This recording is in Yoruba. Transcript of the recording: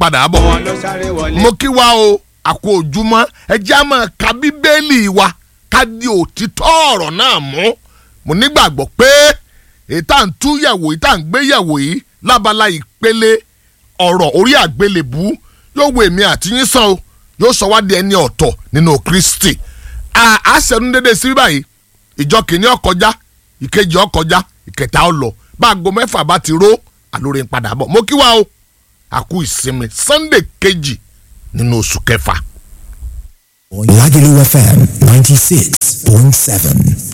padà bọ̀ wọn ló sáré wọlé. mo kí wa o àkó ojúmọ́ ẹ jẹ́ á máa ka bíbélì wa ká di òtítọ́ ọ̀rọ̀ náà mú mo nígbàgbọ́ pé èyí tá à ń tú yẹ̀wò yìí tá à ń gbé yẹ̀wò yìí lábala ìpele ọ̀rọ̀ orí àgbélébú yóò wo èmi àti yín sàn o yóò sọ wá di ẹni ọ̀tọ̀ nínú Kristi àṣẹnu dédé sí báyìí ìjọ kìíní ọkọjá ìkejì ọkọjá ìkẹta ọlọ bá aago mẹ́fà bá ti ró àlórí ń padà bọ̀ mo kí wa o àkú ìsinmi Sunday kejì nínú oṣù kẹfà. Lagelu FM 96.7.